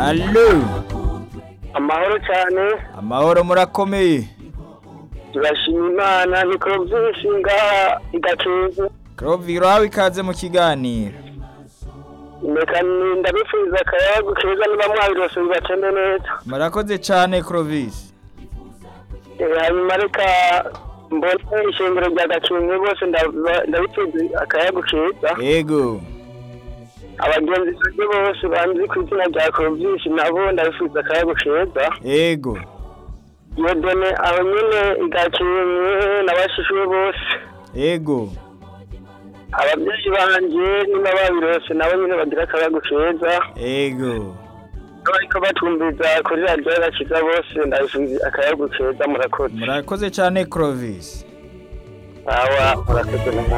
Allo amahoro cyane amahoro murakomeye turashima imana niko byinshi ngaha igacuza Cloviro hawe ikaze mu kiganiro reka ndabifuriza akayaga keza niba mwabirose bibacende neza murakoze cyane Clovis Eh, hanyuma reka mbone ishingiro rya gacuza bose ndaba- ndabifuriza akayaga keza yego abagenzi banjye bose banzi ku izina rya byinshi nabo ndabifuriza akayaga keza yego yodone aho nyine igacuza n'abashishuwe bose yego ababyeyi banjye niba babirose nabo nyine bagira akayaga keza yego bariko batumviza kuri radiyo y'agakiza bose ndabifuriza akayaga keza murakoze murakoze cyane Clovis awa murakoze namwe